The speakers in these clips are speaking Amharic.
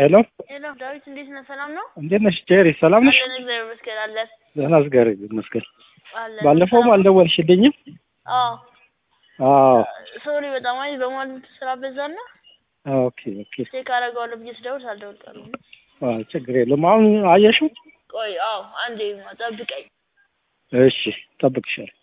ሄሎ ሄሎ ዳዊት እንዴት ነህ? ሰላም ነው? እንዴት ነሽ ጄሪ? ሰላም ነሽ? አለን እግዚአብሔር ይመስገን አለን ደህና እግዚአብሔር ይመስገን። አለን። ባለፈውም አልደወልሽልኝም። አዎ አዎ ሶሪ በጣም አይ በማለት ስራ በዛና ኦኬ ኦኬ። ቼክ አደርገዋለሁ ብዬ ስደውል ሳልደውል ቀረሁ። አዎ ችግር የለም። አሁን አየሽው? ቆይ አዎ አንዴ ጠብቀኝ። እሺ ጠብቅሻለሁ።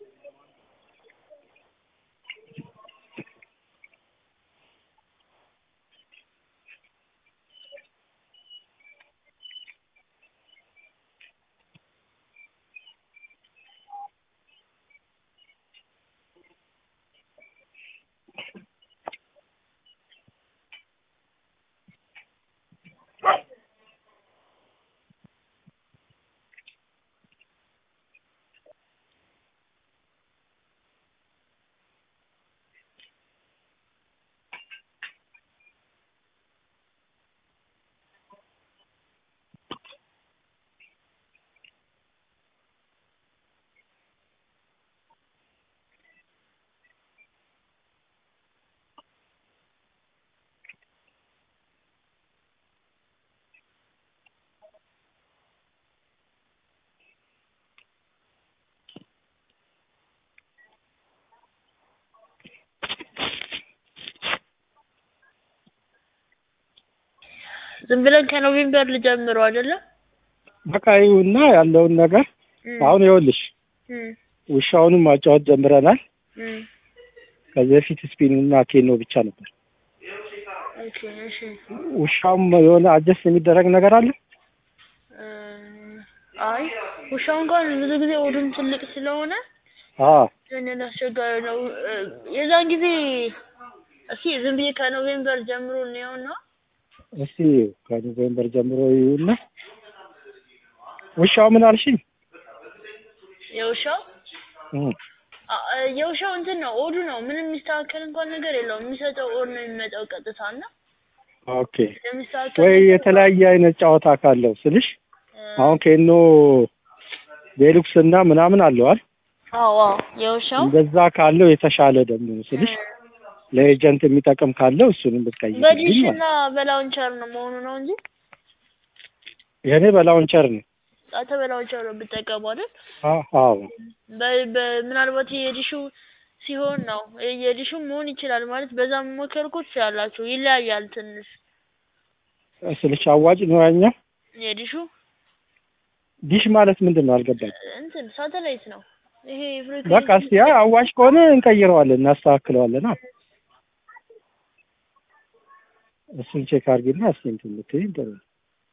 ዝም ብለን ከኖቬምበር ልጀምረው አይደለም? በቃ ይሁንና ያለውን ነገር እም፣ አሁን ይኸውልሽ እም፣ ውሻውንም ማጫወት ጀምረናል። እም። ከዚህ በፊት ስፒኑና ኬኖ ብቻ ነበር። ኦኬ እሺ ውሻውም የሆነ አጀስት የሚደረግ ነገር አለ። እ፣ አይ ውሻው እንኳን ብዙ ጊዜ ኦዱም ትልቅ ስለሆነ አዎ ትንሽ አስቸጋሪ ነው። እ፣ የዛን ጊዜ እስኪ ዝም ብዬ ከኖቬምበር ጀምሮ እንየውና እስቲ ከኖቬምበር ጀምሮ ይሁንና ውሻው ምን አልሽኝ? የውሻው እም፣ አ- አ- የውሻው እንትን ነው ኦዱ ነው። ምንም የሚስተካከል እንኳን ነገር የለውም። የሚሰጠው ኦድ ነው የሚመጣው ቀጥታ እና ኦኬ የሚስተካከል ወይ ነገር የተለያየ አይነት ጨዋታ ካለው ስልሽ እ፣ አሁን ኬኖ ዴሉክስ እና ምናምን አለዋል። አዎ አዎ የውሻው እንደዛ ካለው የተሻለ ደግሞ ስልሽ ለኤጀንት የሚጠቅም ካለው እሱንም ብትቀይርልኝ በዲሽ ማለት እና በላውንቸር ነው መሆኑ ነው እንጂ የኔ በላውንቸር ነው። አንተ በላውንቸር ነው የምጠቀመው አይደል? አ- አዎ በ- በ- ምናልባት የዲሹ ሲሆን ነው የዲሹ መሆን ይችላል ማለት በዛ መሞከር እኮ ትችላላችሁ። ይለያያል ትንሽ ስልሽ አዋጭ ነው ያኛው። የዲሹ ዲሽ ማለት ምንድን ነው አልገባኝ። እንትን ሳተላይት ነው ይሄ በቃ እስቲ ያ አዋጭ ከሆነ እንቀይረዋለን፣ እናስተካክለዋለን። አ እሱን ቼክ አድርጊና እስቲ እንትን ብትይኝ ጥሩ ነው።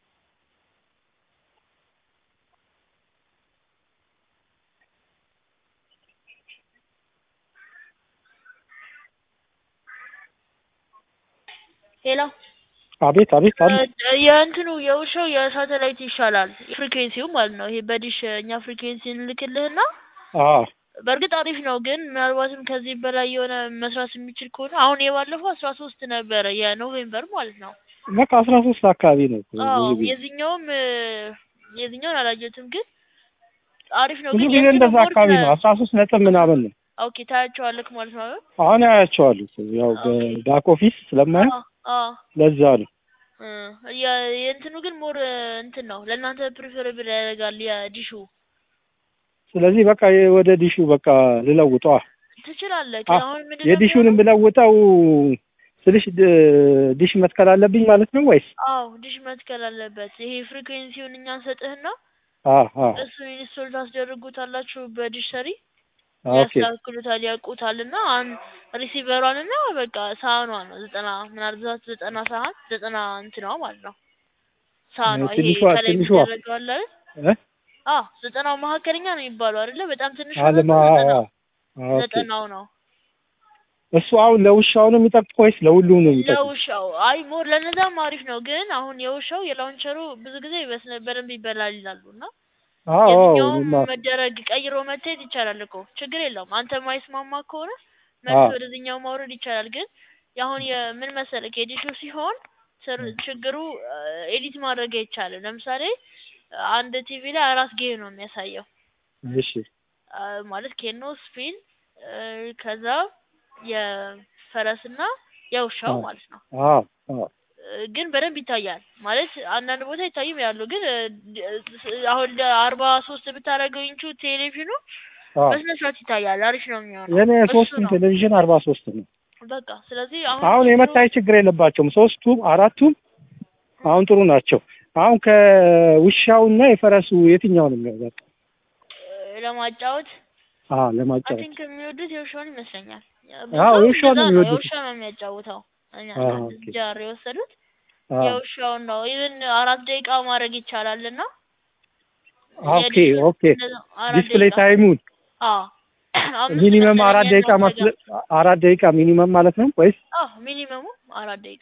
ሌላ አቤት አቤት አለ የእንትኑ የውሻው የሳተላይት ይሻላል ፍሪኩዌንሲው ማለት ነው። ይሄ በዲሽ እኛ ፍሪኩዌንሲ እንልክልህና አ በእርግጥ አሪፍ ነው፣ ግን ምናልባትም ከዚህ በላይ የሆነ መስራት የሚችል ከሆነ አሁን የባለፈው አስራ ሶስት ነበረ የኖቬምበር ማለት ነው። በቃ አስራ ሶስት አካባቢ ነው እኮ አዎ ብዙ ጊዜ የዚህኛውም እ፣ የዚህኛውን አላየሁትም፣ ግን አሪፍ ነው። ብዙ ግን ጊዜ የእንትኑ እንደዛ ሞር አካባቢ ስለ- ነው። አስራ ሶስት ነጥብ ምናምን ነው። ኦኬ ታያቸዋለህ ማለት ነው አይደል? አሁን አያቸዋለሁ ያው ኦኬ። በባክ ኦፊስ ስለማየው አዎ አዎ ለዛ ነው። እ፣ የ- የእንትኑ ግን ሞር እንትን ነው ለእናንተ ፕሪፈረብል ያደርጋል የዲሹ ስለዚህ በቃ የ- ወደ ዲሹ በቃ ልለውጠዋ ትችላለህ። አ- አሁን ምንድን ነው የዲሹንም ብለውጠው ስልሽ ድ- ዲሽ መትከል አለብኝ ማለት ነው ወይስ? አዎ ዲሽ መትከል አለበት። ይሄ ፍሪኩዌንሲውን እኛ እንሰጥህና አ አ እሱን ኢንስቶል ታስደርጉታላችሁ በዲሽ ሰሪ ኦኬ ያስተካክሉታል፣ ያውቁታል እና አሁን ሪሲቨሯን እና በቃ ሳህኗ ነው ዘጠና ምናልባት ዘጠና ሳህን ዘጠና እንትኗ ማለት ነው ሳህኗ ይሄ ትንሿ ከላይ ትንሿ የሚደረገው አለ አይደል? እ አዎ ዘጠናው መካከለኛ ነው የሚባለው አይደለ? በጣም ትንሹ አለማ ነው ዘጠናው ኦኬ ዘጠናው ነው እሱ አሁን ለውሻው ነው የሚጠቅመው ወይስ ለሁሉም ነው የሚጠቅመው? ለውሻው አይ ሞር ለነዛም አሪፍ ነው፣ ግን አሁን የውሻው የላውንቸሩ ብዙ ጊዜ በስነ በደንብ ይበላል ይላሉ እና አዎ የትኛውም እኔማ መደረግ ቀይሮ መታየት ይቻላል እኮ ችግር የለውም። አንተ ማይስማማ ከሆነ መልስ አዎ ወደዚህኛው ማውረድ ይቻላል። ግን የአሁን የምን መሰለህ የዲሹ ሲሆን ስር- ችግሩ ኤዲት ማድረግ አይቻልም። ለምሳሌ አንድ ቲቪ ላይ አራት ጌም ነው የሚያሳየው እሺ አ፣ ማለት ኬኖ ስፒን ከዛ የፈረስና የውሻው አዎ ማለት ነው። አዎ አዎ ግን በደንብ ይታያል ማለት አንዳንድ ቦታ ይታይም ያሉ ግን እ፣ ድ- አሁን አርባ ሶስት ብታደርገው ኢንቹ ቴሌቪዥኑ አዎ በስነ ስርዓት ይታያል። አሪፍ ነው የሚሆነው። የኔ እሱ ሶስቱም ነው ቴሌቪዥን አርባ ሶስት ነው። በቃ። ስለዚህ አሁን አሁን ችግሩ የመታይ ችግር የለባቸውም። ሶስቱም አራቱም አሁን ጥሩ ናቸው። አሁን ከውሻውና የፈረሱ የትኛውን ነው የሚያወጣ? እ፣ ለማጫወት አዎ አይ ለማጫወት ቲንክ የሚወዱት የውሻውን ይመስለኛል። አዎ ብዙ የውሻውን ነው እንደዛ ነው የሚወዱት። የውሻ ነው የሚያጫውተው። እኛ አዎ ከአንድ ኦኬ። ጃር የወሰዱት አዎ የውሻውን ነው። ኢቭን አራት ደቂቃ ማድረግ ይቻላል እና ኦኬ የዲሹን ኦኬ። እንደዛ አራት ዲስፕሌይ ደቂቃ ታይሙን አዎ አምስት ሚኒመም መሰለኝ አራት ደቂቃ ያለው ማስለ ነገር አራት ደቂቃ ሚኒመም ማለት ነው ወይስ? አዎ ሚኒመሙ አራት ደቂቃ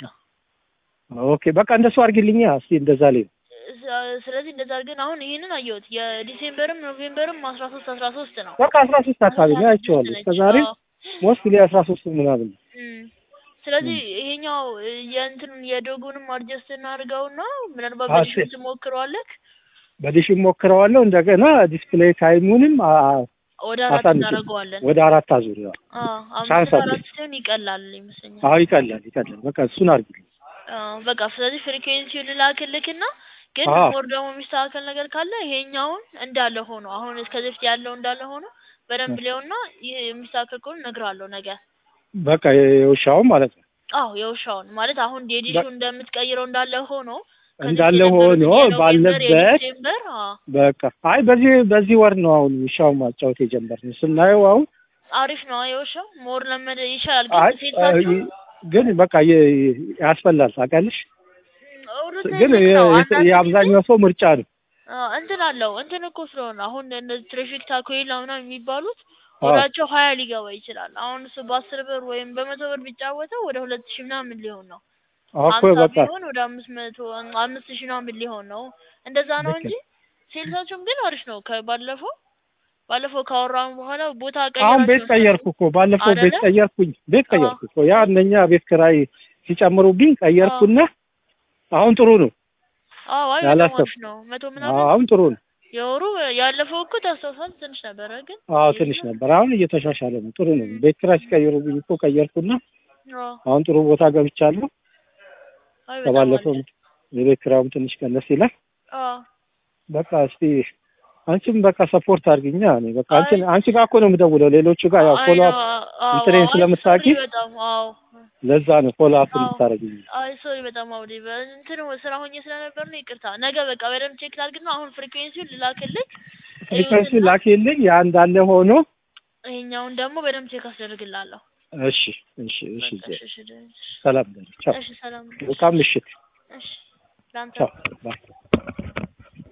ኦኬ በቃ እንደሱ አድርጊልኛ እስቲ እንደዛ ላይ ስ- ስለዚህ እንደዛ ግን አሁን ይሄንን አየሁት የዲሴምበርም ኖቬምበርም አስራ ሶስት አስራ ሶስት ነው በቃ አስራ ሶስት አካባቢ ነው አይቼዋለሁ። እስከ ዛሬ ሞስትሊ አስራ ሶስት ምናምን ነው። ስለዚህ ይሄኛው እ፣ የእንትኑን የዶጉንም አድጀስት እናድርገውና ምናልባት አዎ፣ በዲሹ እሺ። ትሞክረዋለህ በዲሽ ሞክረዋለሁ። እንደገና ዲስፕሌይ ታይሙንም አ- ወደ አራት አሳንሽ እናደርገዋለን ወደ አራት አዙር ያው አዎ ቻንስ አምስት አለ። አራት ሲሆን ይቀላል ይመስለኛል አዎ ይቀላል ይቀላል። በቃ እሱን አድርጊልኝ። አዎ በቃ ስለዚህ ፍሪኩዌንሲውን ልላክልክና ግን አዎ ሞር ደግሞ የሚስተካከል ነገር ካለ ይሄኛውን እንዳለ ሆኖ አሁን እስከዚህ በፊት ያለው እንዳለ ሆኖ በደንብ ሊሆንና ይህ የሚስተካከል ከሆነ እነግርሃለሁ ነገ በቃ የውሻውን ማለት ነው አዎ የውሻውን ማለት አሁን የዲሹ በ- እንደምትቀይረው እንዳለ ሆኖ ከዚህ እንዳለ የነበሩትን ሆኖ የኖቬምበር ባለበት የዲሴምበር አዎ በቃ አይ በዚህ በዚህ ወር ነው አሁን ውሻውን ማጫወት የጀመርነው ስናየው አሁን አሪፍ ነው የውሻው ሞር ለመደ ይሻላል ግን አይ ሴልሳቸው ግን በቃ የ- ያስፈላል ታውቂያለሽ። እውነት ግን ልክ የ- ነው የ- አንዳንድ ጊዜ የአብዛኛው ሰው ምርጫ ነው። አዎ እንትን አለው እንትን እኮ ስለሆነ አሁን እነዚህ ትራፊክ ታኮይላ ምናምን የሚባሉት አዎ ወዳቸው ሀያ ሊገባ ይችላል። አሁን እሱ በአስር ብር ወይም በመቶ ብር ቢጫወተው ወደ ሁለት ሺህ ምናምን ሊሆን ነው። እኮ ሀምሳ በቃ ቢሆን ወደ አምስት መቶ አምስት ሺህ ምናምን ሊሆን ነው። እንደዛ ነው ልክ እንጂ ነው። ሴልሳቸውም ግን አሪፍ ነው። ከባለፈው ባለፈው ካወራን በኋላ ቦታ አሁን ቤት ቀይራችሁ ቀየርኩ እኮ ባለፈው ቤት አይደለ? ቀየርኩኝ ቤት አዎ ቀየርኩ እኮ ያ እነኛ ቤት ኪራይ ሲጨምሩብኝ አዎ ቀየርኩና አሁን ጥሩ ነው አዎ አይ በጣም ያላሰብ አሪፍ ነው። መቶ ምናምን አሁን ጥሩ ነው። የወሩ ያለፈው እኮ ታስታውሳለህ ትንሽ ነበረ ግን አዎ የዚህ ትንሽ ነበር። አሁን እየተሻሻለ ነው። ጥሩ ነው። ቤት ኪራይ ሲቀይሩብኝ እኮ ቀየርኩና አዎ አሁን ጥሩ ቦታ ገብቻለሁ። አይ በጣም ከባለፈው አሪፍ የቤት ኪራዩም ትንሽ ቀነስ ይላል። አዎ በቃ እስቲ አንቺም በቃ ሰፖርት አድርጊኛ። እኔ በቃ አይ አንቺን አንቺ ጋር እኮ ነው የምደውለው። ሌሎቹ ጋር ያው አይ ፎሎ ነው አፕ አዎ እንትኔን አይ ስለምታውቂ ሶሪ በጣም አዎ ለዛ ነው ፎሎ አፕ አዎ እንድታደርጊኝ። አይ ሶሪ በጣም አውዴ እንትን ስራ ሆኜ ስለነበር ነው ይቅርታ። ነገ በቃ በደንብ ቼክ ላድርግና አሁን ፍሪኩዌንሲውን ልላክልህ ፍሪኮንሲ እዩትና ላኪልኝ። ያ እንዳለ ሆኖ ይሄኛውን ደግሞ በደንብ ቼክ አስደርግላለሁ። እሺ እሺ እሺ በቃ ዜ- እሺ እሺ ሰላም በል። ቻው። እሺ ሰላም መልካም ምሽት። እሺ ላንተ ቻው ባይ